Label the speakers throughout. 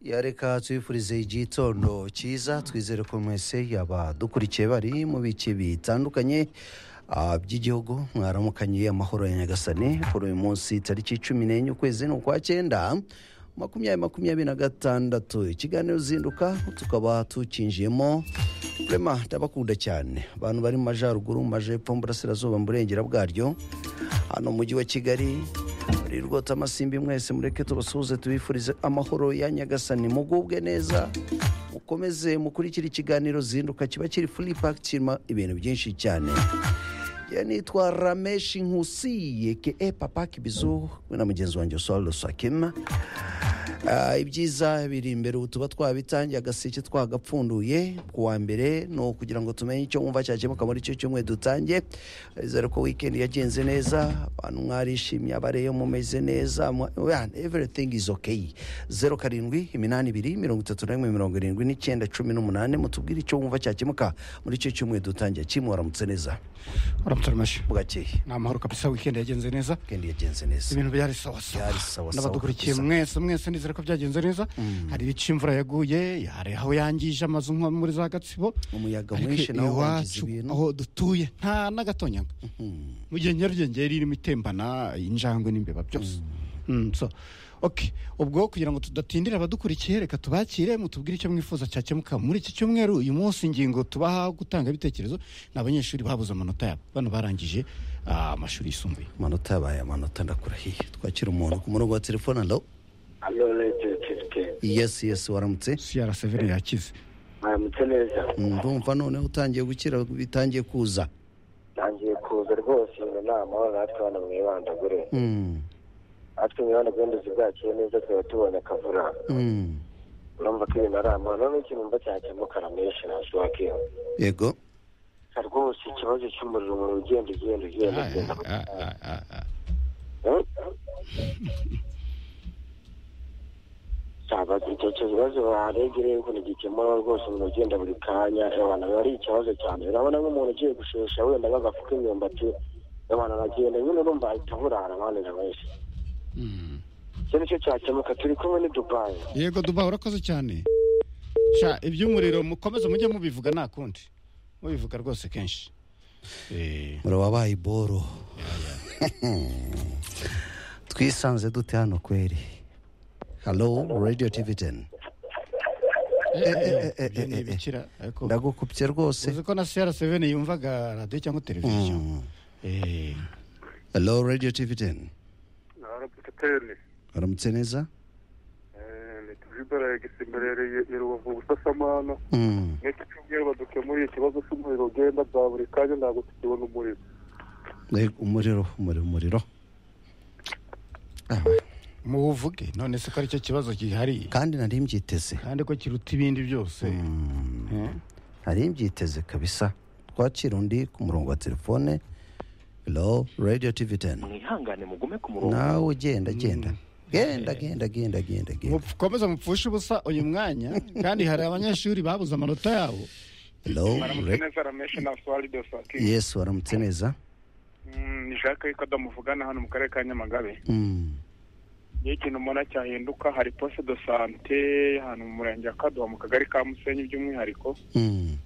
Speaker 1: yareka tubifurize igitondo cyiza twizere ko mwese yaba dukurikiye bari mu bice bitandukanye ah, by'igihugu mwaramukanye amahoro ya nyagasani kuri uyu munsi tariki cumi n'enye ukwezi ni ukwa cyenda makumyabiri makumyabiri na gatandatu ikiganiro zinduka tukaba tukinjiyemo rema ndabakunda cyane abantu bari mu majyaruguru mu majyepfo mu burasirazuba mu burengera bwaryo hano mu mujyi wa kigali muri rwota amasimbi mwese mureke tubasuhuze tubifurize amahoro ya nyagasani mugubwe neza mukomeze mukurikire ikiganiro zinduka kiba kiri furi paki kirimo ibintu byinshi cyane ye nitwa rameshi nkusi yeke papa kibizu we na mugenzi wanjye solo sakima Ah, ibyiza biri imbere ubu tuba twabitangiye agaseke twagapfunduye ku wa mbere ni ukugira ngo tumenye icyo wumva cyakemuka muri icyo cyumweru dutangiye bizere ko wikendi yagenze neza abantu mwarishimye abareyo mumeze neza mwa- yeah, everything is okay zeru karindwi iminani ibiri mirongo itatu na rimwe mirongo irindwi n'icyenda cumi n'umunani mutubwire icyo wumva cyakemuka muri icyo cyumweru dutangiye kimwe waramutse neza
Speaker 2: uramutse uramashyi
Speaker 1: bwakeye
Speaker 2: ni amahoro kabisa wikendi yagenze neza
Speaker 1: weekend yagenze neza
Speaker 2: ibintu byari sawa sawa
Speaker 1: Byari sawa sawa
Speaker 2: n'abadukurikiye
Speaker 1: kabisa.
Speaker 2: mwese mwese nizere ko byagenze neza hari ibice imvura yaguye hari aho yangije amazu nko muri za gatsibo
Speaker 1: umuyaga
Speaker 2: ariko
Speaker 1: mwinshi nawo wangiza
Speaker 2: iwacu
Speaker 1: ibintu
Speaker 2: aho dutuye nta n'agatonyanga mu gihe nyarugenge yari irimo itembana injangwe n'imbeba byose Mm, so, okay. ubwo kugira ngo tudatindira abadukurikiye reka tubakire mutubwire icyo mwifuza cyakemuka muri iki cyumweru uyu munsi ingingo tubaha gutanga ibitekerezo ni abanyeshuri babuze amanota yabo bano barangije ah, amashuri yisumbuye
Speaker 1: amanota yabaye amanota ndakurahiye twakira umuntu ku murongo wa telefone alo
Speaker 3: hano radiyo kirike
Speaker 1: yesi yesi waramutse
Speaker 2: crc yakize
Speaker 3: mwaramutse neza
Speaker 1: ndumva noneho utangiye gukira bitangiye kuza
Speaker 3: ntangiye kuza rwose ngo ni amahoro natwe hano mwibandagure
Speaker 1: Mm,
Speaker 3: natwe mwibandagure nduzi bwakiye neza tuba tubonye akavura
Speaker 1: mm.
Speaker 3: urumva ko ibintu ari amahoro noneho ikintu mba cyakemuka ramenshi ntashobokeho
Speaker 1: yego
Speaker 3: rwose ikibazo cy'umuriro umuntu ugenda ugenda ugenda ugenda Hmm? Sabaga icyo kibazo baharegereye ukuntu gikemura rwose umuntu ugenda buri kanya abantu ari ikibazo cyane urabona nk'umuntu ugiye gushesha wenda bagafuka imyumbati abantu aragenda nyine urumva ahita burara abandi na benshi icyo ni cyo cyakemuka turi kumwe ni dubayi
Speaker 2: yego duba urakoze cyane sha iby'umuriro mukomeze mujye mubivuga nta kundi mubivuga rwose kenshi Eh,
Speaker 1: murababaye iboro twisanze dute hano kweri halo radio tv 10
Speaker 2: eh, eh,
Speaker 1: eh,
Speaker 2: ibyo ni
Speaker 1: eh, eh.
Speaker 2: ibikira, ariko
Speaker 1: ndagukupye rwose
Speaker 2: uzi ko na crc yumvaga radiyo cyangwa televiziyo
Speaker 1: Mm.
Speaker 2: Eh,
Speaker 1: halo radio tv 10
Speaker 4: narabuteni
Speaker 1: waramutse neza
Speaker 4: nitujibara yagisimberereye irubavu ubusasamana
Speaker 1: Mm.
Speaker 4: n'iki cyumweru badukemuriye ikibazo cy'umuriro ugenda bwa buri kanya ntabwo tukibona umuriro
Speaker 1: Yego, umuriro umuriro umuriro Ah.
Speaker 2: muwuvuge none se ko aricyo kibazo gihari
Speaker 1: kandi nari mbyiteze
Speaker 2: kandi ko kiruta ibindi byose Eh,
Speaker 1: nari mbyiteze kabisa twakira undi ku murongo wa telefone lo radio tv 10
Speaker 3: mwihangane mugume ku
Speaker 1: nawe genda genda genda genda genda genda genda
Speaker 2: mukomeze mupfushe ubusa uyu mwanya kandi hari abanyeshuri babuze amanota yabo
Speaker 1: lo
Speaker 4: neza rameshe na swari de saki
Speaker 1: yesu waramutse neza
Speaker 4: ni jacques yuko adamuvugana hano mu karere ka nyamagabe
Speaker 1: Mm.
Speaker 4: niyo ikintu mbona cyahinduka hari poste de sante hano mu murenge wa kaduha mu kagari ka musenyi by'umwihariko
Speaker 1: Mm.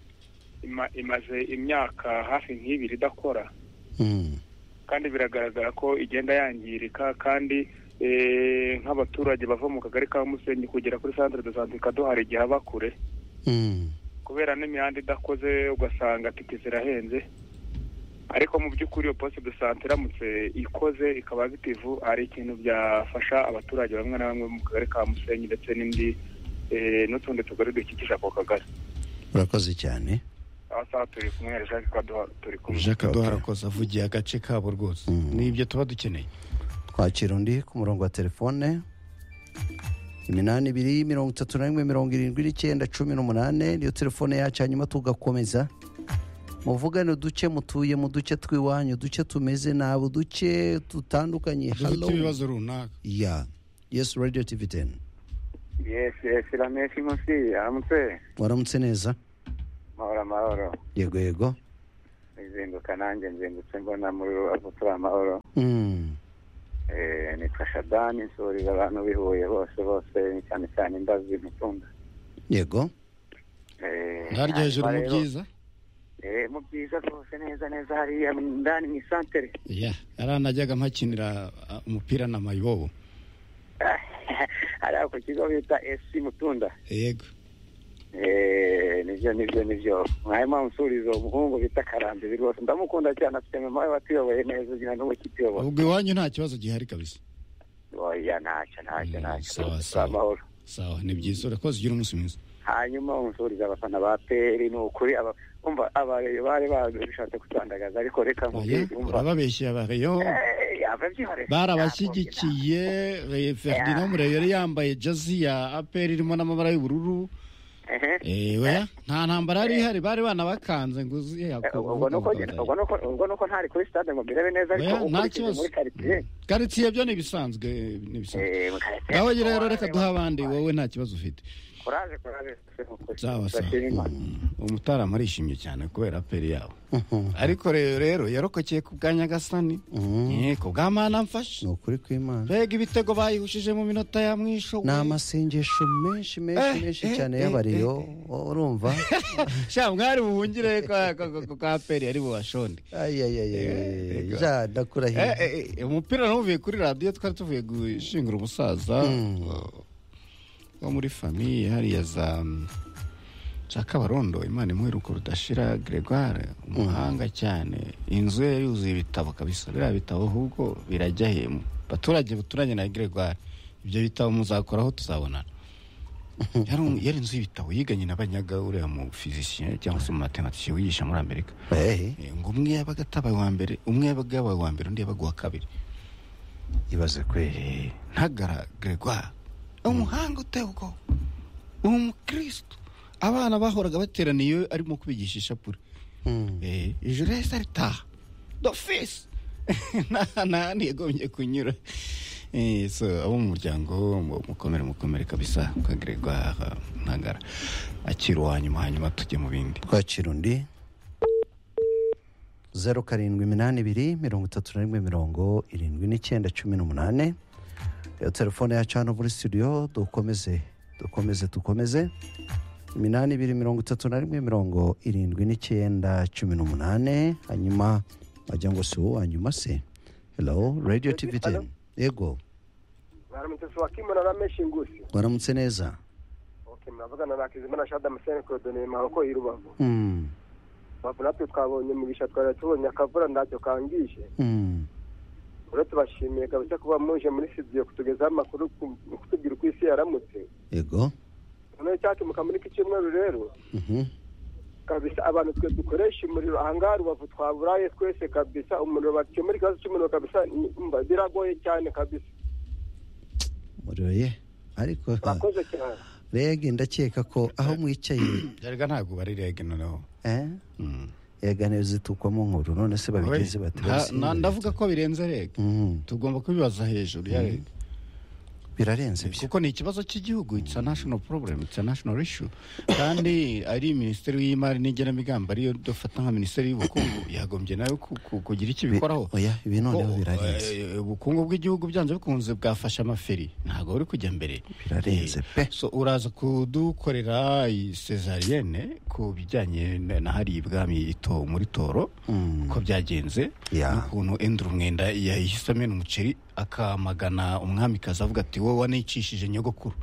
Speaker 4: Ima- imaze imyaka hafi nk'ibiri idakora
Speaker 1: Mm.
Speaker 4: kandi biragaragara ko igenda yangirika kandi eh, nk'abaturage bava mu kagari ka musenyi kugera kuri santire de sante kaduha igihe aba kure
Speaker 1: Mm.
Speaker 4: kubera n'imihanda idakoze ugasanga tike zirahenze ariko mu by'ukuri iyo poste de sante iramutse ikoze ikaba agitivu hari ikintu byafasha abaturage bamwe na bamwe mu kagari ka musenyi ndetse n'indi eh, n'utundi tugari dukikije ako kagari
Speaker 1: urakoze cyane
Speaker 4: aha saha turi kumwe na jacques kaduha turi kumwe
Speaker 2: jacques
Speaker 1: Okay.
Speaker 2: duhara kose avugiye agace kabo rwose
Speaker 1: Mm.
Speaker 2: n'ibyo tuba dukeneye
Speaker 1: twakira undi ku murongo wa telefone iminani ibiri mirongo itatu na rimwe mirongo irindwi n'icyenda cumi n'umunani niyo telefone yacu hanyuma tugakomeza muvugane uduce mutuye mu duce tw'iwanyu uduce tumeze nabi uduce dutandukanye
Speaker 2: dufite
Speaker 1: halo
Speaker 2: ibibazo runaka
Speaker 1: ya yesi radiyo tivi teni
Speaker 3: yesi yesi rameshi nkusi aramutse
Speaker 1: waramutse neza
Speaker 3: mahoro amahoro
Speaker 1: yego yego
Speaker 3: nzinduka nanjye nzindutse mbona muri rubavu turi amahoro
Speaker 1: Mm.
Speaker 5: Eh, nitwa shadani nsurira abantu bihuye bose bose cyane cyane imbazi mutunda
Speaker 1: yego
Speaker 5: Eh,
Speaker 2: ndarya hejuru mu
Speaker 5: hanyuma rero-
Speaker 2: byiza
Speaker 5: Eh, mu byiza rwose neza neza hariya ndani mu isantere
Speaker 2: ya yaranajyaga mpakinira ah, umupira na mayibobo
Speaker 5: hariya ku kigo bita esi mutunda
Speaker 2: yego
Speaker 5: Eh, nibyo nibyo nibyo mwarimu unsuriza umuhungu bita karambizi rwose ndamukunda cyane afite mama we watuyoboye neza ugira n'ubu kituyoboye
Speaker 2: ubwo iwanyu nta kibazo gihari kabisa
Speaker 5: oya ntacyo ntacyo
Speaker 2: Mm,
Speaker 5: ntacyo
Speaker 2: sawa,
Speaker 5: rwose,
Speaker 2: sawa.
Speaker 5: amahoro
Speaker 2: sawa ni byiza urakoze ugira umunsi mwiza
Speaker 5: hanyuma unsuriza abafana ba peri ni ukuri aba- umva abareyo bari babishatse kutandagaza ariko reka
Speaker 2: oya
Speaker 5: nkubwire umva
Speaker 2: urababeshya bareyo
Speaker 5: Eh, ababyihorera.
Speaker 2: barabashyigikiye eh, ferdinand murebe yari yambaye jazi ya aperi irimo n'amabara y'ubururu
Speaker 5: Ehe.
Speaker 2: Eh, oya nta ntambara yari ihari bari banabakanze ngo uzi
Speaker 5: Eh, ubwo nuko ubwo nuko ubwo nuko ntari kuri stade ngo mbirebe neza ariko
Speaker 2: Oya, nta
Speaker 5: ukurikije
Speaker 2: kibazo.
Speaker 5: muri quartier
Speaker 2: karitsiye byo ni ibisanzwe ni ibisanzwe
Speaker 5: eh mu quartier
Speaker 2: nawe rero reka duhe abandi wowe nta kibazo ufite
Speaker 5: courage courage
Speaker 2: sawa sawa Mm, umutarama arishimye cyane kubera peri yabo
Speaker 1: Mhm.
Speaker 2: ariko rero rero yarokokeye ku bwa nyagasani
Speaker 1: Mhm.
Speaker 2: Eh, ku bwa mana mfashe
Speaker 1: ni ukuri kw'imana
Speaker 2: mbega ibitego bayihushije mu minota ya mwisho
Speaker 1: ni amasengesho menshi menshi
Speaker 2: Eh,
Speaker 1: menshi
Speaker 2: eh,
Speaker 1: cyane
Speaker 2: eh,
Speaker 1: y'abariyo
Speaker 2: eh,
Speaker 1: urumva
Speaker 2: sha mwari buhungire kwa- kwa- kwa- kwa peri ari bubashonde
Speaker 1: Ay, ay, ay, ay,
Speaker 2: Eh,
Speaker 1: ay.
Speaker 2: eh,
Speaker 1: ja ndakurahiye
Speaker 2: Eh, eh, eh, umupira namuvuye kuri radiyo twari tuvuye gushingura umusaza uh, wo muri famiye hariya za um, za kabarondo imana imwiruko rudashira gregoire umuhanga cyane inzu ye yuzuye ibitabo kabisa biriya bitabo ahubwo birajya he mu baturage buturanye na gregoire ibyo bitabo muzakoraho tuzabonana yari um- yari inzu y'ibitabo yiganye na banyaga uriya mu physicien cyangwa se mu matematike wigisha muri amerika
Speaker 1: Eh,
Speaker 2: Eh, ngo umwe yabaga atabaye uwa mbere umwe yabaga yabaye uwa mbere undi yabaga uwa kabiri
Speaker 1: ibaze kweli
Speaker 2: Eh, ntagara gregoire umuhanga uteye ubwoba umukristo abana bahoraga bateraniye iwe arimo kubigisha ishapure
Speaker 1: Mm.
Speaker 2: Eh, ijoro yahise aritaha dofisi nta n'ahandi yagombye kunyura Eh, so abo mu muryango mu- mukomere mukomere kabisa kwa gregoire ntagara akira uwa nyuma hanyuma tujye mu bindi
Speaker 1: twakira undi zeru karindwi iminani ibiri mirongo itatu na rimwe mirongo irindwi n'icyenda cumi n'umunani iyo telefone yacu hano muri studio dukomeze dukomeze dukomeze iminani ibiri mirongo itatu na rimwe mirongo irindwi n'icyenda cumi n'umunani hanyuma wagira ngo si uwo hanyuma se hello radio tv ten yego
Speaker 3: baramutse wa kimwe na rameshi ngusi
Speaker 1: waramutse neza
Speaker 3: okay muravugana na kizimana shada musene kodone maroko irubavu
Speaker 1: Mm,
Speaker 3: bavu natwe twabonye mugisha twari tubonye akavura ntacyo kangije
Speaker 1: mm,
Speaker 3: rero tubashimiye kabisa kuba muje muri studio kutugezaho amakuru ku- kutubwira uko isi yaramutse
Speaker 1: yego
Speaker 3: noneho icyakemuka muri iki cyumweru rero
Speaker 1: Mhm,
Speaker 3: kabisa abantu twe dukoresha umuriro ahangaha rubavu twaburaye twese kabisa umuriro bakemura ikibazo cy'umuriro kabisa ni- mba- biragoye cyane kabisa
Speaker 1: muriro ye ariko
Speaker 3: murakoze cyane
Speaker 1: rege ndakeka ko aho mwicaye
Speaker 2: byarega ntabwo bari rege noneho
Speaker 1: eh,
Speaker 2: Mm.
Speaker 1: yega ntizitukwamo nkuru none se babigenzi
Speaker 2: Oya,
Speaker 1: bati
Speaker 2: nta- nta- ndavuga ko birenze rege
Speaker 1: Mhm,
Speaker 2: tugomba kubibaza hejuru ya rege
Speaker 1: birarenze
Speaker 2: Eh,
Speaker 1: byo
Speaker 2: kuko ni ikibazo cy'igihugu it's a national problem it's a national issue kandi ari minisiteri y'imari n'igenamigambi ariyo dufata nka minisiteri y'ubukungu yagombye nayo ku- ku- kugira icyo
Speaker 1: Bi-
Speaker 2: ibikoraho
Speaker 1: oya ibi noneho
Speaker 2: Kuko,
Speaker 1: birarenze
Speaker 2: eh, ubukungu bw'igihugu byanze bikunze bwafashe amaferi ntabwo buri kujya mbere
Speaker 1: Birarenze
Speaker 2: Eh,
Speaker 1: pe.
Speaker 2: so uraza kudukorera sezariyene ku bijyanye na na hariya ibwami ito- muri toro
Speaker 1: Mm,
Speaker 2: uko byagenze
Speaker 1: Ya.
Speaker 2: n'ukuntu endura umwenda yahise amena umuceri akamagana umwamikazi avuga ati wowe wanicishije nyogokuru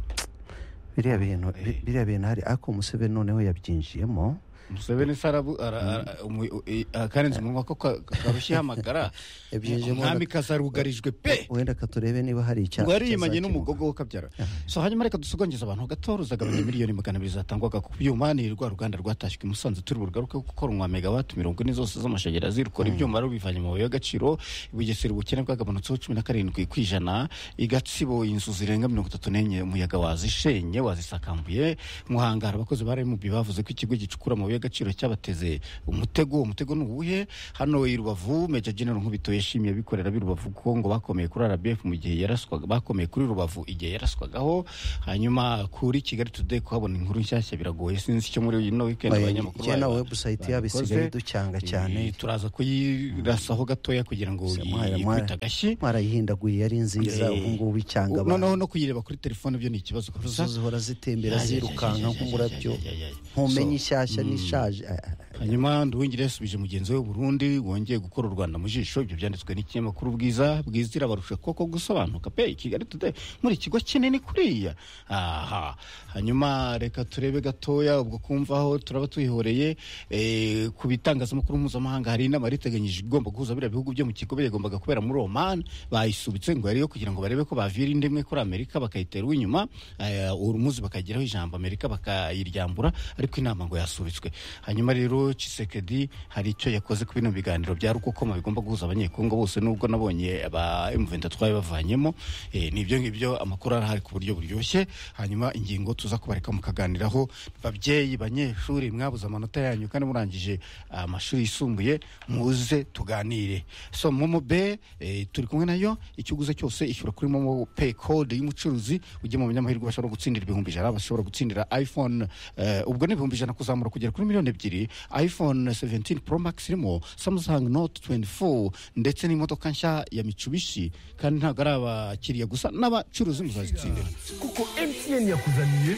Speaker 1: biriya bintu bi-
Speaker 2: eh.
Speaker 1: biriya bintu hari ariko umusebe noneho yabyinjiyemo
Speaker 2: museveni se arabu ara- ara- umu- i- akarenze umunwa ko ka- karushyeho amagara
Speaker 1: Yabyinjiyemo-
Speaker 2: umwamikazi arugarijwe pe
Speaker 1: wenda katurebe niba hari icyaha
Speaker 2: ngo yariyimanye
Speaker 1: cyazakemuka.
Speaker 2: n'umugogo w'akabyara so hanyuma reka dusogongeze abantu gatoruzaga abanyamiliyoni magana abiri zatangwaga ku byuma ni rwa ruganda rwatashywe i musanze turi bugaruke gukora umwa megawati mirongo ine zose z'amashanyarazi rukora ibyuma rubivanye mu mabuye y'agaciro bugesera ubukene bwagabanutseho cumi na karindwi ku ijana igatsibo inzu zirenga mirongo itatu n'enye umuyaga wazishenye wazisakambuye muhanga hari abakozi ba remubi bavuze ko ikigo gicukura amabuye y'agaciro cyabateze umutego umutego ni uwuhe hano i rubavu meja general nkubito yashimiye abikorera b'i rubavu kuko ngo bakomeye kuri rbf mu gihe yaraswaga bakomeye kuri rubavu igihe yaraswagaho hanyuma kuri kigali today kuhabona inkuru nshyashya biragoye sinzi icyo muri ino weekend abanyamakuru
Speaker 1: na
Speaker 2: bayo-
Speaker 1: webusayiti yabo
Speaker 2: babikoze.
Speaker 1: isigaye ducyanga cyane
Speaker 2: Eh, turaza kuyirasaho gatoya kugira ngo
Speaker 1: Se- mwara-
Speaker 2: ikubita
Speaker 1: mwara-
Speaker 2: agashyi
Speaker 1: mwarayihindaguye yari nziza
Speaker 2: Eh,
Speaker 1: ubu ngubu icyanga abantu
Speaker 2: noneho no kuyireba kuri telefone byo ni ikibazo
Speaker 1: zo
Speaker 2: kurusha
Speaker 1: zihora zitembera zirukanka nk'umurabyo ntumenye
Speaker 2: ntumenye
Speaker 1: ishyashya n'ishaje Ah, ah, ah.
Speaker 2: hanyuma nduwingire yasubije mugenzi we w'uburundi wongeye gukora u rwanda mu jisho ibyo byanditswe n'ikinyamakuru bwiza bwizira barusha koko gusobanuka pe kigali today muri kigo kinini kuriya aha hanyuma reka turebe gatoya ubwo kumvaho turaba tuyihoreye eh, ku bitangazamakuru mpuzamahanga hari inama yari iteganyije igomba guhuza biriya bihugu byo mu kigo yagombaga kubera muri oman bayisubitse ngo yari iyo kugira ngo barebe ko bavira inda imwe kuri amerika bakayitera uw'inyuma eh, urumuzi bakagiraho ijambo amerika bakayiryambura ariko inama ngo yasubitswe hanyuma rero Tshisekedi hari icyo yakoze ku bino biganiro bya rukokoma bigomba guhuza abanyekongo bose nubwo nabonye aba M23 bavanyemo eh, ni ibyo ngibyo amakuru arahari ku buryo buryoshye hanyuma ingingo tuza kubareka mukaganiraho babyeyi banyeshuri mwabuze amanota yanyu kandi murangije amashuri yisumbuye muze tuganire so momo be eh, turi kumwe nayo icyo uguze cyose ishyura kuri momo pay code y'umucuruzi ujye mu banyamahirwe bashobora gutsindira ibihumbi ijana bashobora gutsindira iphone eh, ubwo ni ibihumbi ijana kuzamura kugera kuri miliyoni ebyiri iphone 17 pro max irimo samsung note 24 ndetse n'imodoka nshya ya mitsubishi kandi ntabwo ari abakiriya gusa n'abacuruzi muzazitsindira
Speaker 6: kuko mtn yakuzaniye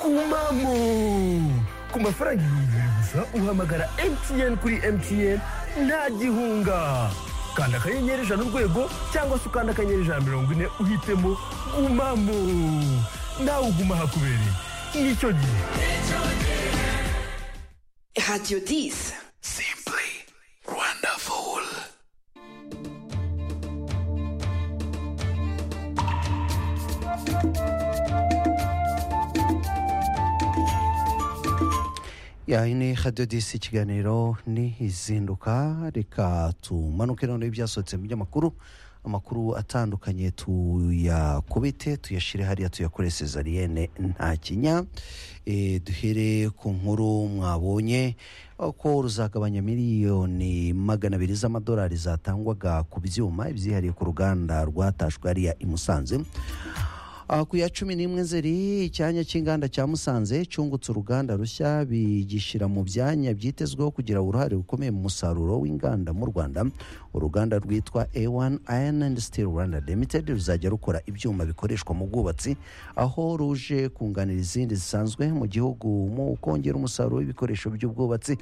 Speaker 6: umamo ku mafaranga ibihumbi bibiri gusa uhamagara mtn kuri mtn nta gihunga kanda akanyenyeri ijana urwego cyangwa se ukanda akanyenyeri ijana mirongo ine uhitemo umamo nawe uguma hakubereye nicyo gihe
Speaker 7: Radio 10.
Speaker 1: ya ini radiyo disi ikiganiro ni izinduka reka tumanuke noneho ibyasohotse mu binyamakuru amakuru atandukanye tuyakubite tuyashyire hariya tuyakore sezariyene nta kinya Eh, duhere ku nkuru mwabonye aho ko ruzagabanya miliyoni magana abiri z'amadolari zatangwaga ku byuma ibyihariye ku ruganda rwatashywe hariya i Musanze Ah, ku ya cumi n'imwe nzeri icyanya cy'inganda cya musanze cyungutse uruganda rushya bigishyira mu byanya byitezweho kugira uruhare rukomeye mu musaruro w'inganda mu rwanda uruganda rwitwa a1 iron and steel rwanda limited ruzajya rukora ibyuma bikoreshwa mu bwubatsi aho ruje kunganira izindi zisanzwe mu gihugu mu kongera umusaruro w'ibikoresho by'ubwubatsi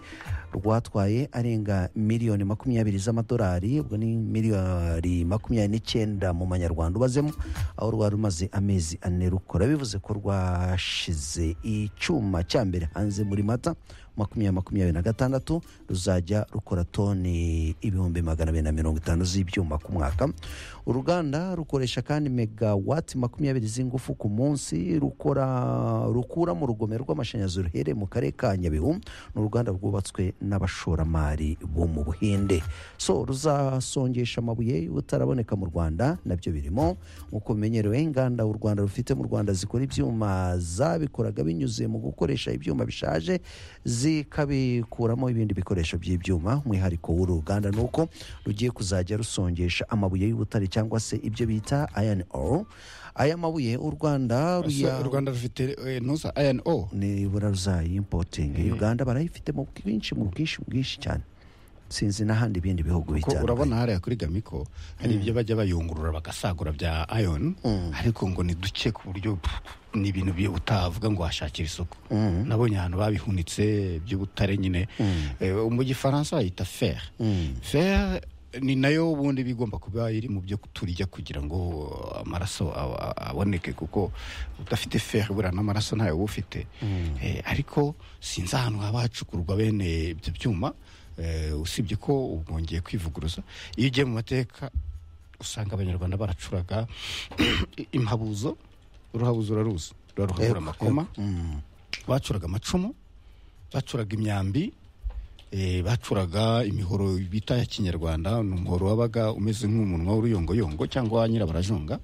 Speaker 1: rwatwaye arenga miliyoni makumyabiri z'amadolari ubwo ni miliyoni makumyabiri n'icyenda mu manyarwanda ubazemo aho rwari rumaze amezi ane rukora bivuze ko rwashize icyuma cya mbere hanze muri mata makumyabiri makumyabiri na gatandatu ruzajya rukora toni ibihumbi magana abiri na mirongo itanu z'ibyuma ku mwaka uruganda rukoresha kandi megawati makumyabiri z'ingufu ku munsi rukora rukura mu rugomero rw'amashanyarazi ruherereye mu karere ka nyabihu ni uruganda rwubatswe n'abashoramari bo mu buhinde so ruzasongesha amabuye y'ubutaraboneka mu rwanda nabyo birimo nk'uko bimenyerewe inganda u rwanda rufite mu rwanda zikora ibyuma zabikoraga binyuze mu gukoresha ibyuma bishaje zikabikuramo ibindi bikoresho by'ibyuma umwihariko w'uru ruganda ni uko rugiye kuzajya rusongesha amabuye y'ubutare cyangwa se ibyo bita iron ore aya mabuye u rwanda ruya-
Speaker 2: u rwanda rufite eh, ntuza ano
Speaker 1: nibura ruzayimpotinga uganda barayifite mu bwinshi mu bwinshi bwinshi cyane sinzi n'ahandi ibindi bihugu
Speaker 2: ko
Speaker 1: bitandukanye
Speaker 2: urabona hariya kuri gamiko hari ibyo bajya bayungurura bagasagura bya ayon ariko ngo ni duke ku buryo pff, ni ibintu byo utavuga ngo washakira isoko nabonye ahantu babihunitse by'ubutare nyine Eh, mu gifaransa bayita fer fer ni nayo ubundi bigomba kuba iri mu byo turya kugira ngo amaraso a- a- aboneke kuko udafite fer buriya n'amaraso ntayo uba ufite Eh, ariko sinzi ahantu haba hacukurwa bene ibyo byuma Eh, usibye ko ubu bwongeye kwivuguruza iyo ugiye mu mateka usanga abanyarwanda baracuraga impabuzo uruhabuzo uraruzi ruraruhabura
Speaker 1: Yego,
Speaker 2: amakoma bacuraga amacumu bacuraga imyambi eh, bacuraga imihoro bita ya kinyarwanda ni umuhoro wabaga umeze nk'umunwa w'uruyongoyongo cyangwa nyirabarajonga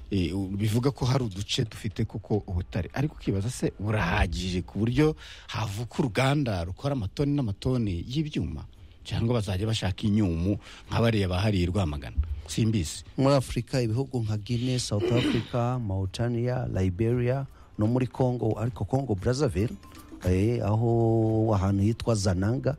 Speaker 2: Eh, u- bivuga ko hari uduce dufite koko ubutare ariko ukibaza se burahagije ku buryo havuka uruganda rukora amatoni n'amatoni y'ibyuma cyangwa bazajya bashaka inyumu nka bariya bahariye i rwamagana simbizi
Speaker 1: muri afurika ibihugu nka guinea south africa mauritania liberia no muri congo ariko congo brazzaville eh, aho ahantu hitwa zananga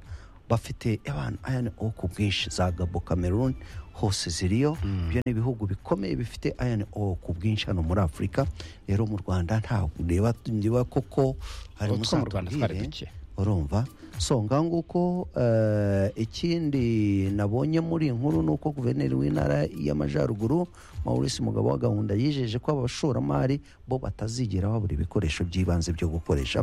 Speaker 1: bafite abantu ayani o ku bwinshi za gabo cameroon hose ziriyo ibyo ni ibihugu bikomeye bifite ayani o ku bwinshi hano muri afurika rero mu rwanda ntabwo ureba ndeba koko hari
Speaker 2: Utwo mu Rwanda twari
Speaker 1: muzatubwire.
Speaker 2: duke.
Speaker 1: urumva so ngaho nguko eh, ikindi nabonye muri iyi nkuru ni uko guverineri w'intara y'amajyaruguru maurice mugabo wa gahunda yijeje ko abashoramari bo batazigera babura ibikoresho by'ibanze byo gukoresha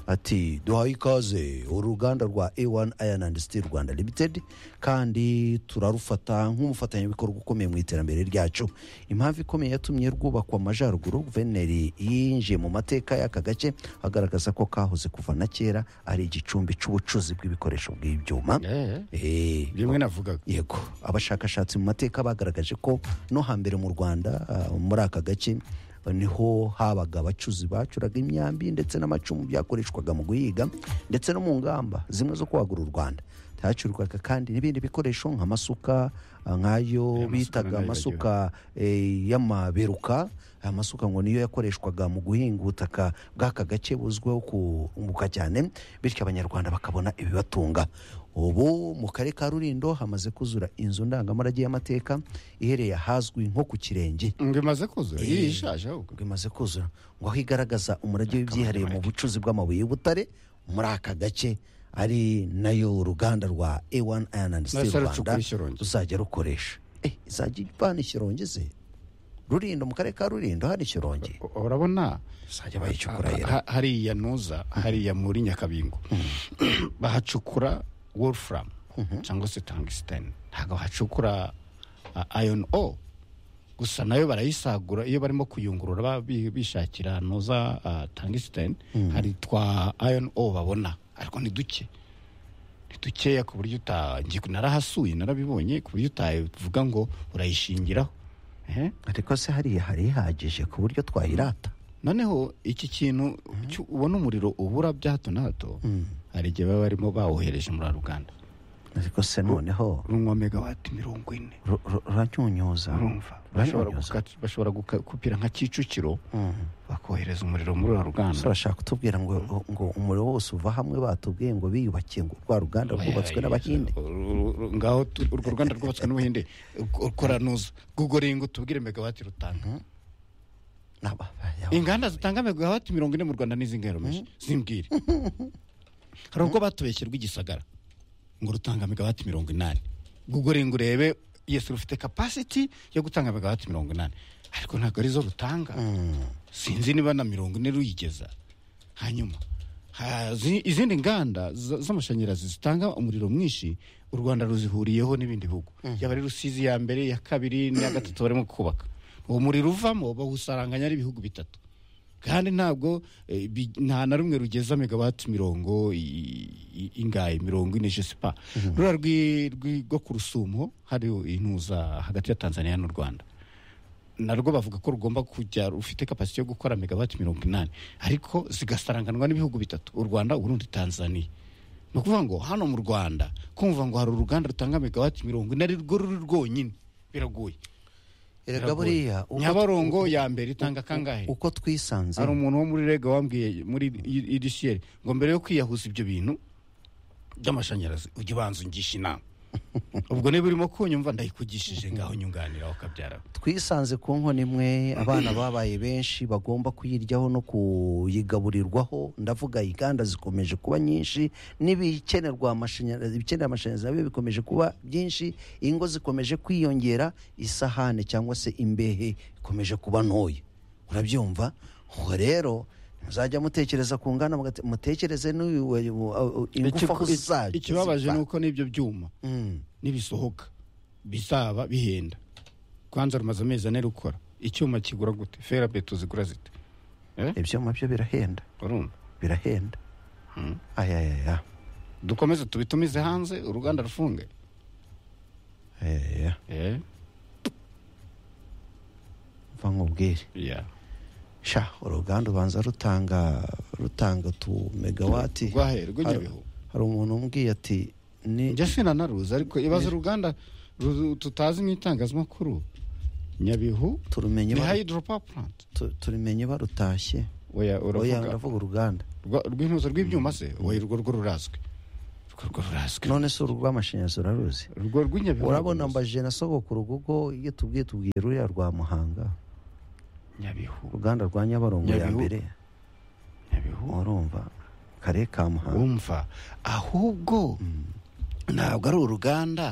Speaker 1: ati duhaye ikaze uruganda rwa a1 iron and steel rwanda limited kandi turarufata nk'umufatanyabikorwa ukomeye mu iterambere ryacu impamvu ikomeye yatumye rwubakwa amajyaruguru guverineri yinjiye mu mateka y'aka gace agaragaza ko kahoze kuva na kera ari igicumbi cy'ubucuzi bw'ibikoresho by'ibyuma Eh,
Speaker 2: rimwe navugaga
Speaker 1: yego abashakashatsi mu mateka bagaragaje ko no hambere mu rwanda ah, muri aka gace eh, niho habaga abacuzi bacuraga imyambi ndetse n'amacumu byakoreshwaga mu guhiga ndetse no mu ngamba zimwe zo kwagura u rwanda hacurwaga kandi n'ibindi bikoresho nk'amasuka ah, nk'ayo
Speaker 2: masuka
Speaker 1: bitaga
Speaker 2: nayo
Speaker 1: amasuka eh, y'amaberuka aya masuka ngo niyo yakoreshwaga mu guhinga ubutaka bw'aka gace buzwiho kunguka cyane bityo abanyarwanda bakabona ibibatunga ubu mu karere ka rurindo hamaze kuzura inzu ndangamurage y'amateka ihereye ahazwi nko ku kirenge
Speaker 2: ngo imaze kuzura iri ishaje ahubwo
Speaker 1: ngo imaze kuzura ngo aho igaragaza umurage w'ibyihariye mu bucuzi bw'amabuye y'ubutare muri aka gace ari nayo uruganda rwa A1 Iron and Steel
Speaker 2: Nasa
Speaker 1: Rwanda
Speaker 2: rucukura ishyorongi.
Speaker 1: ruzajya rukoresha eh izajya ivana ishyorongi ze rurindo mu karere ka rurindo hari ishyorongi
Speaker 2: U- urabona
Speaker 1: izajya bayicukura
Speaker 2: ha-
Speaker 1: yera
Speaker 2: ha- hariya nuza hariya muri nyakabingo bahacukura wolfram cyangwa se tungsten ntabwo bahacukura ah, iron o gusa nayo barayisagura iyo barimo kuyungurura ba- bi- bishakira nuza ah, tungsten hari twa iron o babona ariko ni duke ni dukeya ku buryo uta ngiye- narahasuye narabibonye ku buryo utavuga ngo urayishingiraho Ehe.
Speaker 1: ariko se hariya hari ihagije ku buryo twayirata
Speaker 2: noneho iki kintu cyo- ubona umuriro ubura bya hato na hato hari igihe baba barimo bawohereje muri ruganda
Speaker 1: ariko se noneho
Speaker 2: runywa megawati mirongo ine
Speaker 1: ru- ru- ruranyunyuza
Speaker 2: urumva bashobora
Speaker 1: ruranyunyuza
Speaker 2: guka- bashobora guka- gupira nka kicukiro
Speaker 1: Mm.
Speaker 2: bakohereza umuriro muri uru
Speaker 1: Ese
Speaker 2: ruganda
Speaker 1: urashaka kutubwira ngo ngo umuriro wose uva hamwe batubwiye ngo biyubakiye ngo rwa ruganda rwubatswe n'abahinde
Speaker 2: Uru- uru- ngaho tu- urwo ruganda rwubatswe n'ubuhinde ukora nuza gugoringa utubwire megawati rutanga
Speaker 1: Naba- yaba-
Speaker 2: inganda zitanga megawati mirongo ine mu rwanda n'izingahe rumeje zimbwire hari ubwo batubeshye rw'igisagara ngo rutanga megawati mirongo inani gugore ngo urebe yesi rufite kapasiti yo gutanga megawati mirongo inani ariko ntabwo arizo rutanga sinzi niba na mirongo ine ruyigeza hanyuma hazi- izindi nganda za- z'amashanyarazi zitanga umuriro mwinshi u rwanda ruzihuriyeho n'ibindi bihugu yaba ari rusizi ya mbere iya kabiri n'iya gatatu barimo kubaka uwo muriro uvamo bawusaranganya ari ibihugu bitatu kandi ntabwo eh, bi- nta na rumwe rugeza megawati mirongo i- i- ingahe mirongo ine je sais pas ruriya rwi- rwi- rwo ku rusumo hari intuza hagati ya tanzania n'u rwanda narwo bavuga ko rugomba kujya rufite kapasiti yo gukora megawati mirongo inani ariko zigasaranganwa n'ibihugu bitatu u rwanda uburundi tanzania ni ukuvuga ngo hano mu rwanda kumva ngo hari uruganda rutanga megawati mirongo ine ari rwo ruri rwonyine biragoye
Speaker 1: erega buriya uko-
Speaker 2: nyabarongo ya mbere itanga kangahe
Speaker 1: uko twisanze
Speaker 2: hari umuntu wo muri rega wambwiye muri idisiyeri ngo mbere yo kwiyahuza ibyo bintu by'amashanyarazi ujya ubanza ungisha inama ubwo niba urimo kunyumva ndayikugishije ngaho nyunganiraho kabyarawe
Speaker 1: twisanze ku nkono imwe abana babaye benshi bagomba kuyiryaho no kuyigaburirwaho ndavuga inganda zikomeje kuba nyinshi n'ibikenerwa amashanyarazi ibikenera amashanyarazi nabyo bikomeje kuba byinshi ingo zikomeje kwiyongera isahane cyangwa se imbehe ikomeje kuba ntoya urabyumva ubwo rero muzajya mutekereza ku ngana mugate- mutekereze n'uyu uyu- uyu- ingufu aho zizajya
Speaker 2: ikibabaje
Speaker 1: ziva.
Speaker 2: ni uko n'ibyo byuma
Speaker 1: Mm.
Speaker 2: nibisohoka bizaba bihenda kwanza rumaze amezi ane rukora icyuma kigura gute ferabeto zigura zite
Speaker 1: ibyuma byo birahenda
Speaker 2: urumva
Speaker 1: birahenda ayayaya
Speaker 2: dukomeze tubitumize hanze uruganda rufunge
Speaker 1: ayayaya nkubwire sha uruganda ubanza rutanga rutanga tu megawati
Speaker 2: Rwahe, rw'i
Speaker 1: Hari-
Speaker 2: Nyabihu.
Speaker 1: hari umuntu umbwiye ati ni
Speaker 2: njya sinanaruzi ariko ibaza uruganda ru- tutazi mu itangazamakuru nyabihu
Speaker 1: turumenye
Speaker 2: ni
Speaker 1: baru-
Speaker 2: hydropower plant
Speaker 1: tu- turumenye barutashye
Speaker 2: oya
Speaker 1: oya
Speaker 2: uravuga
Speaker 1: ndavuga uruganda
Speaker 2: Rwa- rw'intuza rw'ibyuma se oya urwo rwo rurazwi urwo rwo rurazwi
Speaker 1: none se urw'amashanyarazi uraruzi
Speaker 2: urwo rw'inyabihu
Speaker 1: urabona
Speaker 2: ntabwo
Speaker 1: mbajije na sogokuru kuko iyo tubwiye tubwiye ruriya rwa muhanga
Speaker 2: ruzi. nyabihu
Speaker 1: uruganda rwa nyabarongo ya
Speaker 2: Nyabihu.
Speaker 1: mbere
Speaker 2: nyabihu
Speaker 1: urumva kare ka muhanga
Speaker 2: wumva ahubwo ntabwo ari uruganda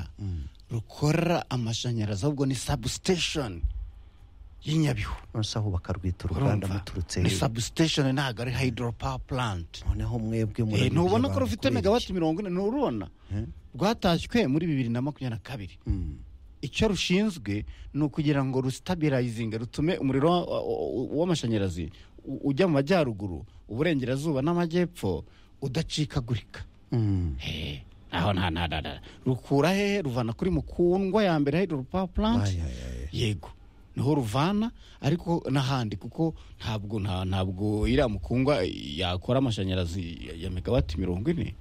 Speaker 2: rukora amashanyarazi ahubwo ni substation y'inyabihu
Speaker 1: none se ahubaka rwita uruganda
Speaker 2: urumva
Speaker 1: muturutse
Speaker 2: ni
Speaker 1: hehe?
Speaker 2: substation ntabwo ari hydropower plant
Speaker 1: noneho mwebwe
Speaker 2: Eh,
Speaker 1: murabizi
Speaker 2: ntubona ko
Speaker 1: abantu
Speaker 2: rufite
Speaker 1: kubera
Speaker 2: megawati mirongo ine nturubona rwatashywe muri bibiri na makumyabiri na kabiri
Speaker 1: iki? Mm.
Speaker 2: icyo rushinzwe ni ukugira ngo rustabirayizinge rutume umuriro wa- wa- w'amashanyarazi u- ujya mu majyaruguru uburengerazuba n'amajyepfo udacikagurika
Speaker 1: Mm.
Speaker 2: Eh, aho nta nta nta nta. rukura hehe ruvana kuri mukundwa ya mbere hydropower plant
Speaker 1: Ay, ay, ay.
Speaker 2: yego niho ruvana ariko n'ahandi kuko ntabwo nta- ntabwo iriya mukundwa yakora amashanyarazi ya- ya megawati mirongo ine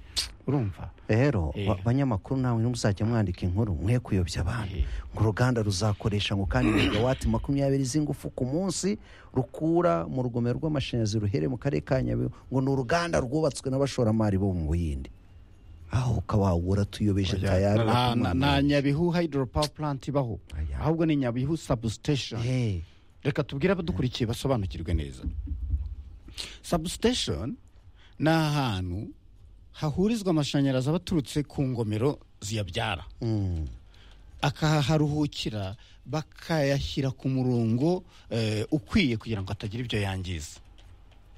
Speaker 2: urumva
Speaker 1: rero
Speaker 2: Eh.
Speaker 1: ba- banyamakuru namwe nimuzajya mwandika inkuru mwe kuyobya abantu
Speaker 2: Eh.
Speaker 1: ngo uruganda ruzakoresha ngo kandi megawati makumyabiri z'ingufu ku munsi rukura mu rugomero rw'amashanyarazi ruhere mu karere ka nyabihu ngo ni uruganda rwubatswe n'abashoramari bo mu buhinde aho ukaba wagura tuyobeje tayari
Speaker 2: nta nta- nta nyabihu hydropower plant ibaho
Speaker 1: Oya.
Speaker 2: ahubwo ni nyabihu substation
Speaker 1: Eh,
Speaker 2: reka tubwire abadukurikiye basobanukirwe neza substation ni ahantu hahurizwa amashanyarazi aba aturutse ku ngomero ziyabyara
Speaker 1: mm,
Speaker 2: akaharuhukira bakayashyira ku murongo eh, ukwiye kugira ngo atagira ibyo yangiza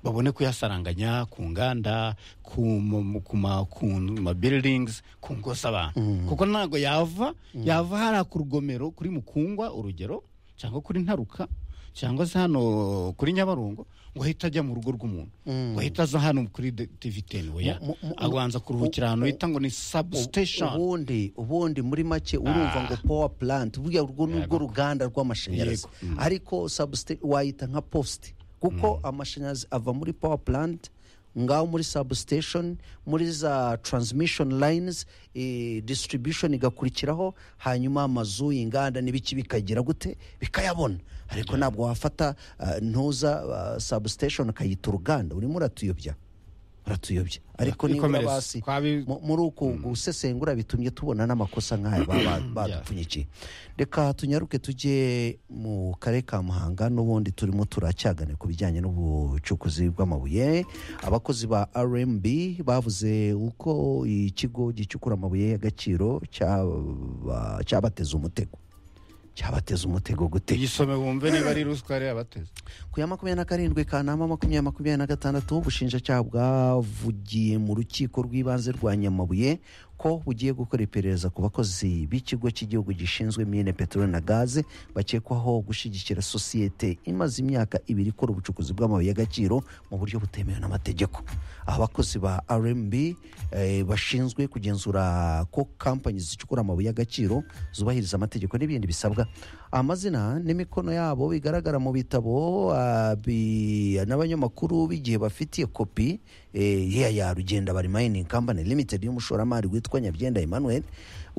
Speaker 2: babone kuyasaranganya ku nganda ku ma- ku ma- ku ma buildings ku ngo z'abantu kuko ntabwo yava yava hariya ku rugomero kuri mukungwa urugero cyangwa kuri ntaruka cyangwa se hano kuri nyabarongo ngo ahita ajya mu rugo rw'umuntu ngo ahita aza hano kuri de- tiviteni oya
Speaker 1: Mu- mu- mu-
Speaker 2: abanza kuruhukira ahantu bita ngo ni substation
Speaker 1: ubundi ubundi muri make urumva ngo power plant buriya urwo ni urwo ruganda rw'amashanyarazi ariko substa- wayita nka post kuko amashanyarazi ava muri power plant ngaho muri substation muri za transmission lines eh, distribution igakurikiraho hanyuma amazu inganda n'ibiki bikagira gute bikayabona ariko ntabwo wafata ah, ntuza ah, substation ukayita uruganda urimo uratuyobya uratuyobya ariko nibura
Speaker 2: Ikomereze.
Speaker 1: basi
Speaker 2: Kwabi-
Speaker 1: mu- muri uku gusesengura bitumye tubona n'amakosa nk'aya baba badupfunyikiye reka tunyaruke tujye mu karere ka muhanga n'ubundi turimo turacyagane ku bijyanye n'ubucukuzi bw'amabuye abakozi ba rmb bavuze uko ikigo gicukura amabuye y'agaciro cyaba- cyabateze umutego cyabateze umutego gute
Speaker 2: iyisome wumve niba ari ruswa yari yabateze
Speaker 1: ku ya makumyabiri na karindwi kanama makumyabiri makumyabiri na gatandatu ubushinjacyaha bwavugiye mu rukiko rw'ibanze rwa nyamabuye ko bugiye gukora iperereza ku bakozi b'ikigo cy'igihugu gishinzwe mine peteroli na gaze bakekwaho gushyigikira sosiyete imaze imyaka ibiri ikora ubucukuzi bw'amabuye y'agaciro mu buryo butemewe n'amategeko abakozi ba rmb eh, bashinzwe kugenzura ko kampanyi zicukura amabuye y'agaciro zubahiriza amategeko n'ibindi bisabwa amazina n'imikono yabo bigaragara mu bitabo ah, bi- n'abanyamakuru b'igihe bafitiye kopi eh, yeya ya rugenda bari mining company limited y'umushoramari witwa nyabyenda emmanuel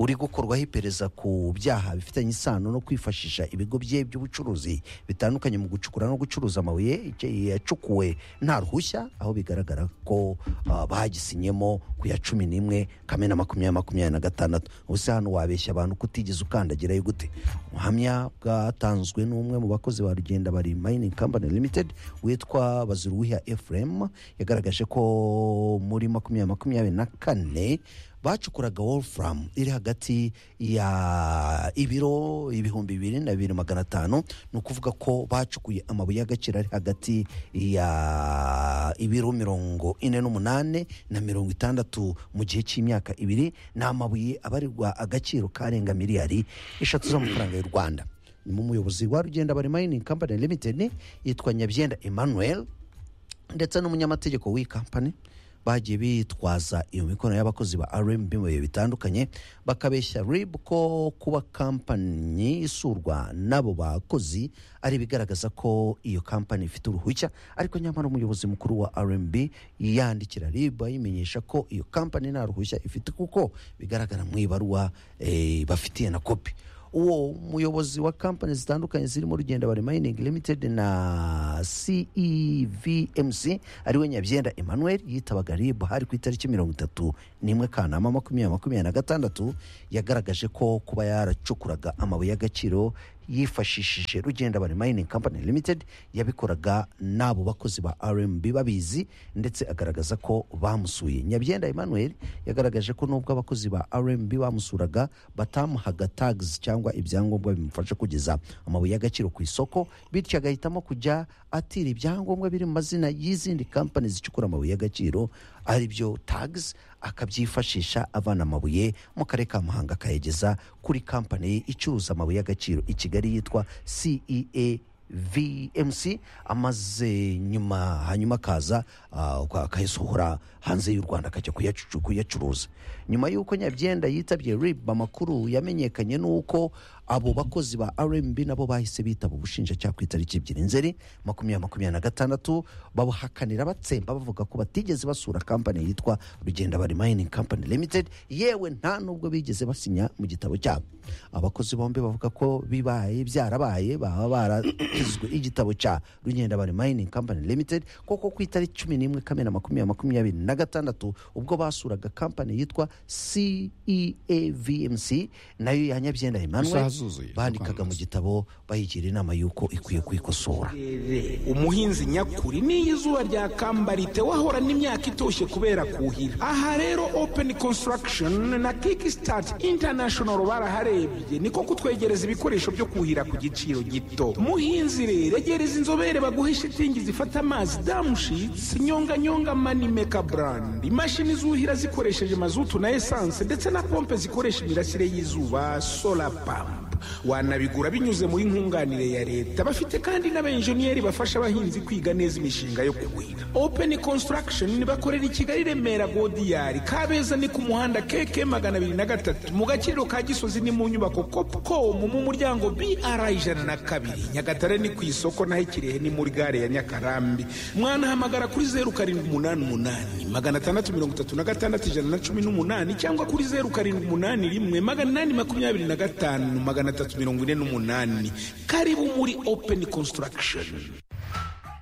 Speaker 1: uri gukorwaho iperereza ku byaha bifitanye isano no kwifashisha ibigo bye by'ubucuruzi bitandukanye mu gucukura no gucuruza amabuye icyo yacukuwe nta ruhushya aho bigaragara ko ah, bagisinyemo ku ya cumi n'imwe kamena makumyabiri makumyabiri na gatandatu ubuse hano wabeshya abantu kutigeze ukandagirayo gute ubuhamya bwatanzwe n'umwe mu bakozi ba rugenda bari mining company limited witwa baziruwiha efuremu yagaragaje ko muri makumyabiri makumyabiri na kane bacukuraga wolfram iri hagati ya ibiro ibihumbi bibiri na bibiri magana atanu ni ukuvuga ko bacukuye amabuye y'agaciro ari hagati ya ibiro mirongo ine n'umunani na mirongo itandatu mu gihe cy'imyaka ibiri ni amabuye abarirwa agaciro karenga miliyari eshatu z'amafaranga y'u rwanda ni mu muyobozi wa rugenda bari mining company limited yitwa nyabyenda emmanuel ndetse n'umunyamategeko w'iyi kampani bagiye bitwaza iyo mikorano y'abakozi ba rmb mu bihe bitandukanye bakabeshya rib ko kuba kampani isurwa n'abo bakozi ari ibigaragaza ko iyo kampani ifite uruhushya ariko nyamara umuyobozi mukuru wa rmb yandikira rib ayimenyesha ko iyo kampani nta ruhushya ifite kuko bigaragara mu ibaruwa eh, bafitiye na kopi uwo muyobozi wa kampani zitandukanye zirimo rugenda bari mining limited na cevmc ariwe nyabyenda emmanuel yitabaga rib hari ku itariki mirongo itatu n'imwe kanama makumyabiri makumyabiri na gatandatu yagaragaje ko kuba yaracukuraga amabuye y'agaciro yifashishije rugenda bari mining company limited yabikoraga n'abo bakozi ba rmb babizi ndetse agaragaza ko bamusuye nyabyenda emmanuel yagaragaje ko nubwo abakozi ba rmb bamusuraga batamuhaga tags cyangwa ibyangombwa bimufasha kugeza amabuye y'agaciro ku isoko bityo agahitamo kujya atira ibyangombwa biri mu mazina y'izindi kampani zicukura amabuye y'agaciro ari byo tags akabyifashisha avana amabuye mu karere ka muhanga akayageza kuri kampani icuruza amabuye y'agaciro i kigali yitwa cea vmc amaze nyuma hanyuma akaza ah, kwa- akayasohora hanze y'u rwanda akajya kuyacu- kuyacuruza nyuma y'uko nyabyenda yitabye rib amakuru yamenyekanye n'uko abo bakozi ba rmb nabo bahise bitaba ubushinjacyaha ku itariki ebyiri nzeri makumyabiri makumyabiri na gatandatu babuhakanira batsemba bavuga ko batigeze basura kampani yitwa rugenda bari mining company limited yewe nta nubwo bigeze basinya mu gitabo cyabo abakozi bombi bavuga ko bibaye byarabaye baba barakizwe igitabo cya rugenda bari mining company limited kuko ku itariki cumi n'imwe kamena makumyabiri makumyabiri na gatandatu ubwo basuraga kampani yitwa ceavmc nayo ya nyabyenda
Speaker 2: Gusa
Speaker 1: emmanuel
Speaker 2: hazuzuye,
Speaker 1: bandikaga mu gitabo bayigira inama y'uko ikwiye kwikosora
Speaker 8: Rere, umuhinzi nyakuri niyo izuba ryakamba ritewahorana imyaka itoshye kubera kuhira aha rero open construction na kickstart international baraharebye niko kutwegereza ibikoresho byo kuhira ku giciro gito muhinzi rero egereza inzobere baguhe shitingi zifata amazi damushits nyonganyonga manimeka brand imashini zuhira zikoresheje mazutu na esanse ndetse na pompe zikoresha imirasire y'izuba solar pump wanabigura binyuze muri nkunganire ya leta bafite kandi n'abenjeniyeri bafasha abahinzi kwiga neza imishinga yo kuhira open construction bakorera i kigali remera godiyari kabeza ni ku muhanda keke magana abiri na gatatu mu gaciro ka gisozi ni mu nyubako copcom mu muryango br ijana na kabiri nyagatare ni ku isoko naho ikirehe ni muri gare ya nyakarambi mwanahamagara kuri zeru karindwi umunani umunani magana atandatu mirongo itatu na gatandatu ijana na cumi n'umunani cyangwa kuri zeru karindwi umunani rimwe magana inani makumyabiri na gatanu magana atatu mirongo ine n'umunani karibu muri open construction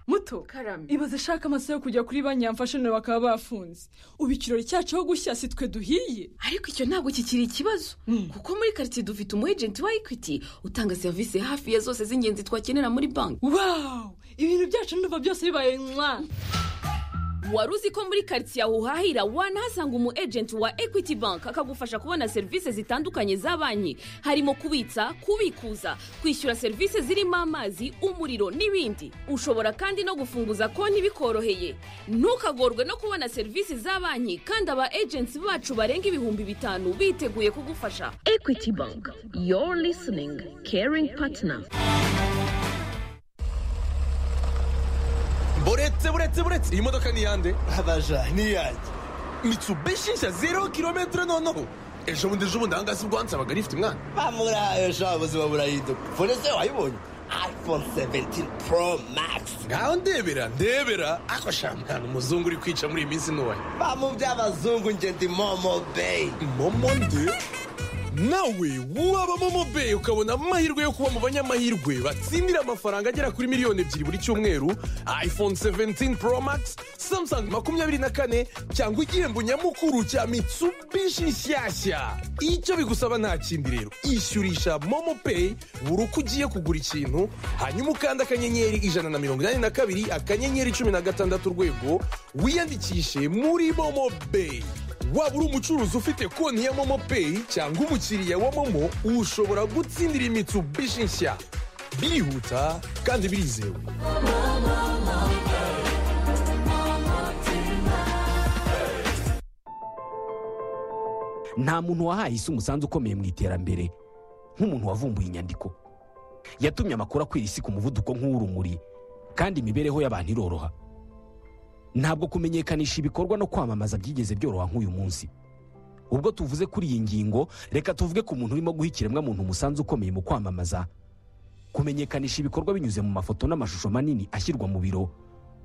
Speaker 9: muto karame ibaze ashaka amasaha yo kujya kuri banki yamfashe none bakaba bafunze ubu ikirori cyacu aho gushya si twe duhiye
Speaker 10: ariko icyo ntabwo kikiri ikibazo kuko muri karitsiye dufite umu ejenti wa ekwiti utanga serivisi hafi ya zose z'ingenzi twakenera muri banki
Speaker 9: wawu ibintu byacu ndumva byose bibaye mwa
Speaker 10: wari uzi ko muri karitsiye aho uhahira wanahasanga umu ejenti wa ekwiti banki akagufasha kubona serivisi zitandukanye za banki harimo kubitsa kubikuza kwishyura serivisi zirimo amazi umuriro n'ibindi ushobora kandi no gufunguza konti bikoroheye ntukagorwe no kubona serivisi za banki kandi aba ejenti bacu barenga ibihumbi bitanu biteguye kugufasha ekwiti banki your listening caring partner
Speaker 11: buretse buretse buretse iyi modoka ni iyande abaja ni iyanjye mitsubishi nshya zero kilometero noneho ejo bundi ejo bundi ahangaha si bwo wansabaga rifite umwana
Speaker 12: bamurahaye sha ubuzima burahinduka fone se wayibonye iphone 17 pro max
Speaker 11: ngaho ndebera ndebera ako sha mwana umuzungu uri kwica muri iyi minsi ntuwaye
Speaker 12: bamuby'abazungu nge ndi momo bay
Speaker 11: momo nde nawe waba momo bay ukabona amahirwe yo kuba mu banyamahirwe batsindira amafaranga agera kuri miliyoni ebyiri buri cyumweru iphone 17 pro max samsung makumyabiri na kane cyangwa igihembo nyamukuru cya mitsubishi nshyashya icyo bigusaba nta kindi rero ishyurisha momo pay buri uko ugiye kugura ikintu hanyuma ukanda akanyenyeri ijana na mirongo inani na kabiri akanyenyeri cumi na gatandatu urwego wiyandikishe muri momo bay waba uri umucuruzi ufite konti ya momo peyi cyangwa umukiriya wa momo ushobora gutsindira imitsubishi nshya birihuta kandi birizewe
Speaker 13: nta muntu wahaye isi umusanzu ukomeye mu iterambere nk'umuntu wavumbuye inyandiko yatumye amakuru akwira isi ku muvuduko nk'uw'urumuri kandi imibereho y'abantu iroroha ntabwo kumenyekanisha ibikorwa no kwamamaza byigeze byoroha nk'uyu munsi ubwo tuvuze kuri iyi ngingo reka tuvuge ku muntu urimo guha ikiremwamuntu umusanzu ukomeye mu kwamamaza kumenyekanisha ibikorwa binyuze mu mafoto n'amashusho manini ashyirwa mu biro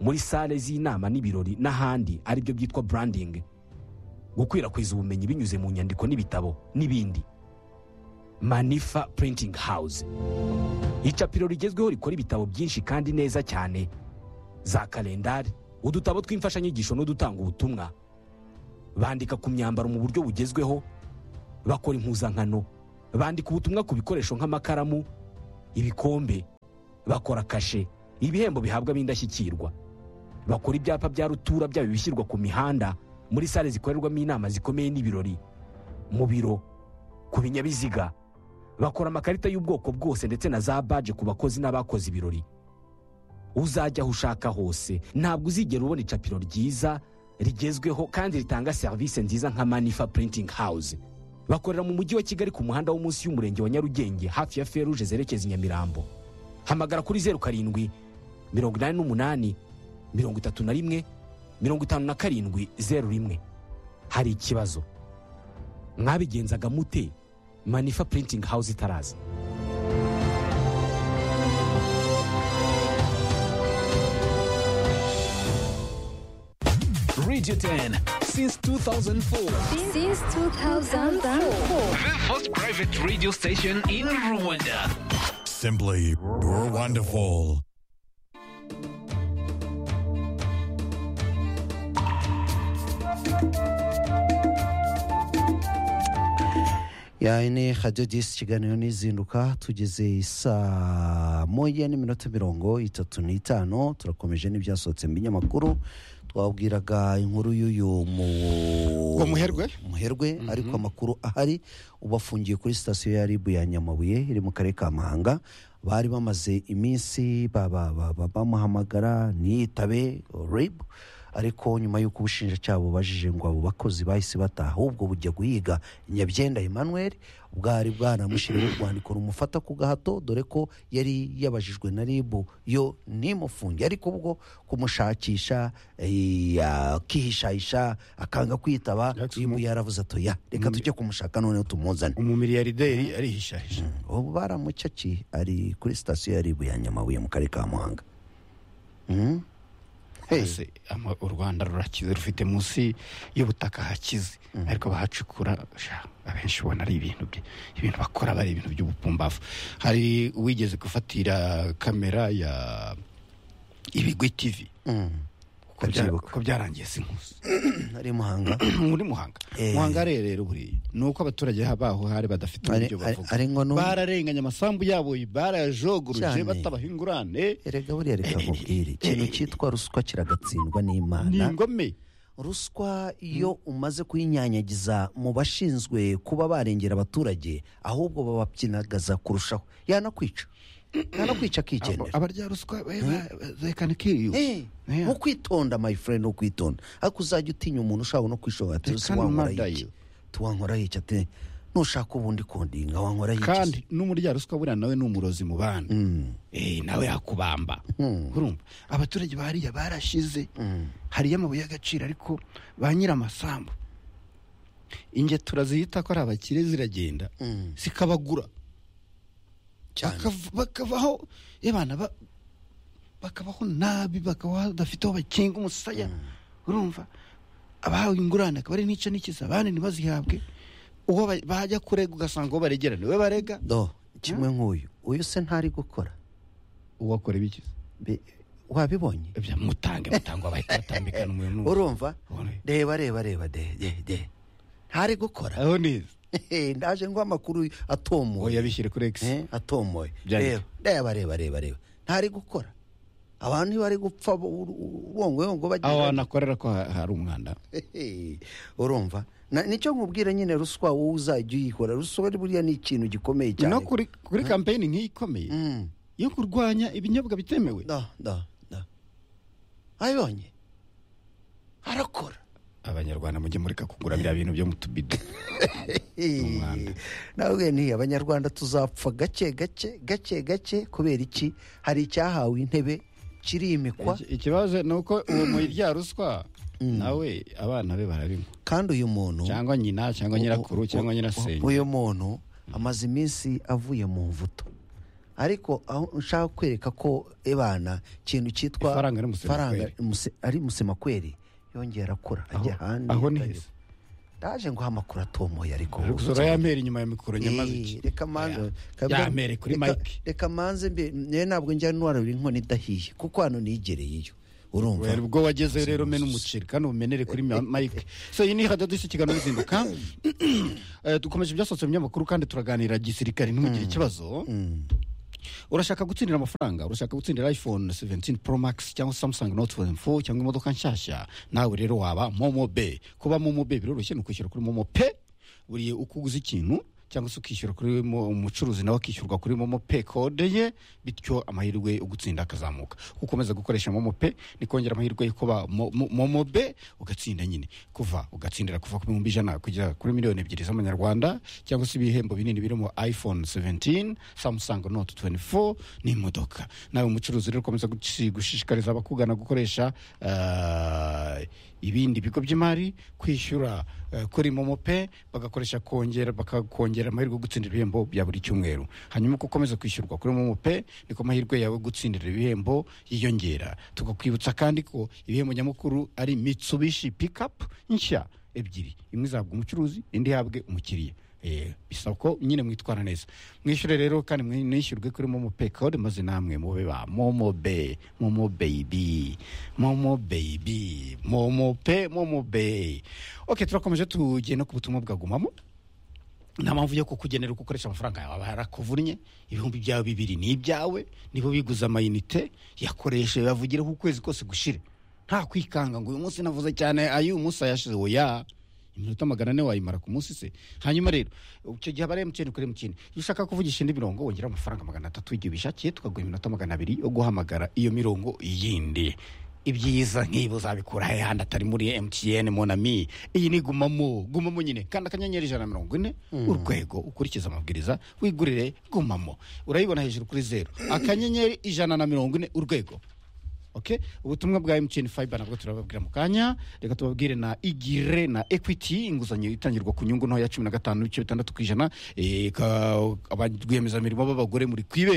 Speaker 13: muri sale z'inama n'ibirori n'ahandi aribyo byitwa burandingi gukwirakwiza ubumenyi binyuze mu nyandiko n'ibitabo n'ibindi manifa purintingi hawuze icapiro rigezweho rikora ibitabo byinshi kandi neza cyane za kalendari udutabo tw'imfashanyigisho n'udutanga ubutumwa bandika ku myambaro mu buryo bugezweho bakora impuzankano bandika ubutumwa ku bikoresho nk'amakaramu ibikombe bakora kashe ibihembo bihabwa ab'indashyikirwa bakora ibyapa bya rutura byaba ibishyirwa ku mihanda muri sale zikorerwamo inama zikomeye n'ibirori mu biro ku binyabiziga bakora amakarita y'ubwoko bwose ndetse na za baje ku bakozi n'abakoze ibirori uzajya aho ushaka hose ntabwo uzigera ubona icapiro ryiza rigezweho kandi ritanga serivisi nziza nka manifa purintingi hawuze bakorera mu mujyi wa kigali ku muhanda wo munsi y'umurenge wa nyarugenge hafi ya feruje zerekeza i nyamirambo hamagara kuri zeru karindwi mirongo inani n'umunani mirongo itatu na rimwe mirongo itanu na karindwi zeru rimwe hari ikibazo mwabigenzaga mute manifa purintingi hawuze itaraza
Speaker 14: Radio 10 since 2004.
Speaker 15: Since 2004.
Speaker 14: The first private radio station in Rwanda.
Speaker 16: Simply wonderful.
Speaker 1: yayi ni hadiyo disi ikiganiro n'izinduka tugeze saa moya n'iminota mirongo itatu n'itanu turakomeje n'ibyasohotse mu binyamakuru twabwiraga inkuru y'uyu mu
Speaker 2: Wa Muherwe?
Speaker 1: muherwe ariko amakuru ahari ubu afungiye kuri sitasiyo ya ribu ya nyamabuye iri mu karere ka muhanga bari bamaze iminsi ba- ba- ba- ba- bamuhamagara ntiyitabe ribu ariko nyuma y'uko ubushinjacyaha bubajije ngo abo bakozi bahise bataha ahubwo bujya guhiga nyabyenda emmanuel bwari bwaramushyiriweho urwandiko rumufata ku gahato dore ko yari yabajijwe na ribu yo ntimufunge ariko ubwo kumushakisha eh, akihishahisha akanga kwitaba ribu yaravuze atoya reka tujye kumushaka noneho tumuzane
Speaker 2: umumiliyarderi arihishahisha
Speaker 1: ubu baramucakiye ari kuri sitasiyo ya ribu ya nyamabuye mu karere ka muhanga Mhm.
Speaker 2: hose ama- u rwanda rurakize rufite munsi y'ubutaka hakize ariko bahacukura sha, abenshi ubona ari ibintu bye- ibintu bakora bari ibintu by'ubupumbavu hari uwigeze gufatira kamera ya ibigwi tv Uko bya- uko byarangiye si nkusi
Speaker 1: ari muhanga
Speaker 2: muri muhanga muhanga arerera buriya ni uko abaturage baho hari badafite
Speaker 1: Ari-
Speaker 2: uburyo
Speaker 1: ari-
Speaker 2: bavuga
Speaker 1: ari ngo n'ubu-
Speaker 2: bararenganya amasambu yabo barayajoguruje
Speaker 1: Cyane.
Speaker 2: batabaha ingurane
Speaker 1: erega buriya reka nkubwire ikintu cyitwa ruswa kiragatsindwa n'imana
Speaker 2: Ni ingome
Speaker 1: ruswa iyo umaze kuyinyanyagiza mu bashinzwe kuba barengera abaturage ahubwo bababyinagaza kurushaho yanakwica yanakwica akigendera
Speaker 2: abarya ruswa zerekana kiriyo
Speaker 1: mu kwitonda my friend ni ukwitonda ariko uzajya utinya umuntu ushaka no kwishora ati
Speaker 2: Reka
Speaker 1: "Ese wankora
Speaker 2: mada
Speaker 1: iki tuwankora iki ati nushaka ubundi kundinga wankora iki
Speaker 2: kandi n'umurya ruswa buriya nawe ni umurozi mu bana Eh, nawe yakubamba urumva abaturage bariya barashize hariyo amabuye y'agaciro ariko ba nyir'amasambu ingetura zihita ko ari abakire ziragenda zikabagura Bakava- bakavaho ebana ba- bakabaho nabi bakabaho badafite aho bakinga umusaya urumva abahawe ingurane akaba ari n'ice n'ikiza abandi ntibazihabwe uwo ba- bajya kurega ugasanga uwo baregera niwe barega
Speaker 1: do kimwe nk'uyu uyu se ntari gukora
Speaker 2: uwo akora ibikiza
Speaker 1: wabibonye
Speaker 2: mutange mutangwa bahita batambikana umuntu
Speaker 1: urumva reba reba reba de de de ntari gukora
Speaker 2: aho neza
Speaker 1: ndaje ngo amakuru atomoye
Speaker 2: yabishyire kuri x
Speaker 1: atomoye
Speaker 2: Byanditse.
Speaker 1: reba reba reba reba reba ntari gukora abantu iyo bari gupfa bo- ur- ur- urwongoyongo bagira
Speaker 2: aho hantu akorera ko ha- hari umwanda
Speaker 1: Hehe, urumva Na- nicyo nkubwira nyine ruswa wowe uzajya uyikora ruswa ari buriya ni ikintu gikomeye cyane
Speaker 2: no kuri kuri kampeyini nk'iyi ikomeye yo kurwanya ibinyobwa bitemewe
Speaker 1: da da da ayibonye arakora
Speaker 2: abanyarwanda mujye mureka kugura bya bintu byo mu tubido
Speaker 1: nawe ni abanyarwanda tuzapfa gake gake gake gake kubera iki hari icyahawe intebe kirimikwa
Speaker 2: ikibazo ni uko uwo muri rya ruswa nawe abana be barabinywa
Speaker 1: kandi uyu muntu
Speaker 2: cyangwa nyina cyangwa nyirakuru cyangwa nyirasenge
Speaker 1: uyu muntu amaze iminsi avuye mu mvuto ariko aho nshaka kwereka ko ebana ikintu cyitwa
Speaker 2: Ifaranga ari musema kweri.
Speaker 1: muse- ari musemakweri yongera akura ajya ahandi
Speaker 2: aho ni
Speaker 1: akajya-
Speaker 2: heza.
Speaker 1: ndaje ngo amakuru atomoye ariko
Speaker 2: Ari gusura ya meri inyuma ya mikoro nyamaze iki?
Speaker 1: Eh, reka manze kabwa-
Speaker 2: Ya meri kuri
Speaker 1: reka-
Speaker 2: mike.
Speaker 1: reka manze mbe nyewe ntabwo njya ntwarura inkono idahiye kuko hano nigereyeyo urumva
Speaker 2: Wera, ubwo wagezeyo rero mena umuceri kandi umenere kuri ma- mike so iyi ni hadadusi ikiganiro ruzinduka Eh, dukomeje ibyasohotse mu binyamakuru kandi turaganira gisirikare ntimugire ikibazo urashaka gutsindira amafaranga urashaka gutsindira iphone 17 pro max cyangwa samsung note 4 cyangwa imodoka nshyashya nawe rero waba momo be kuba momo be biroroshye ni ukwishyura kuri momo pe buriye uko uguze ikintu cyangwa se ukishyura kuri mo- umucuruzi nawe akishyurwa kuri momo pe kode ye bityo amahirwe yo gutsinda akazamuka ukomeza gukoresha momo pe ni kongera amahirwe yo kuba mo- mo- momo be ugatsinda nyine kuva ugatsindira kuva ku bihumbi ijana kugera kuri miliyoni ebyiri z'amanyarwanda cyangwa se ibihembo binini birimo iphone 17 samsung note 24 n'imodoka nawe umucuruzi rero ukomeza guci- gushishikariza abakugana gukoresha eh, ibindi bigo by'imari kwishyura eh, kuri momo pe bagakoresha kongera bakakongera amahirwe yo gutsindira ibihembo bya buri cyumweru hanyuma uko ukomeza kwishyurwa kuri momo pe niko amahirwe yawe yo gutsindira ibihembo yiyongera tukakwibutsa kandi ko ibihembo nyamukuru ari mitsubishi pikapu nshya ebyiri imwe izahabwa umucuruzi indi ihabwe umukiriya Eh, bisaba ko nyine mwitwara neza mwishyure rero kandi mwishyurwe kuri momo pe kode maze namwe mube ba momo be momo baby momo baby momo pe momo be ok turakomeje tugenda ku butumwa bwa gumamo nta mpamvu yo kukugenera uko ukoresha amafaranga yawe aba yarakuvunye ibihumbi byawe bibiri ni ibyawe nibo biguze amayinite yakoreshe bavugireho ukwezi kose gushire nta kwikanga ngo uyu munsi navuze cyane ayo uyu munsi ayashize oya iminota magana ane wayimara ku munsi se hanyuma rero icyo gihe aba ari emutiyeni kuri emutiyeni iyo ushaka kuvugisha indi mirongo wongera amafaranga magana atatu igihe ubishakiye tukaguha iminota magana abiri yo guhamagara iyo mirongo yindi ibyiza nk'ibi uzabikura he handi atari muri emutiyeni monami iyi ni gumamo gumamo nyine kandi akanyenyeri ijana na mirongo ine urwego ukurikiza amabwiriza wigurire gumamo urayibona hejuru kuri zeru akanyenyeri ijana na mirongo ine urwego okay ubutumwa bwa mtn fiber nabwo turababwira mu kanya reka tubabwire na igire na equity inguzanyo itangirwa ku nyungu ntoya cumi na gatanu n'ibice bitandatu ku ijana eh, ka- abarwiyemezamirimo b'abagore muri kwibera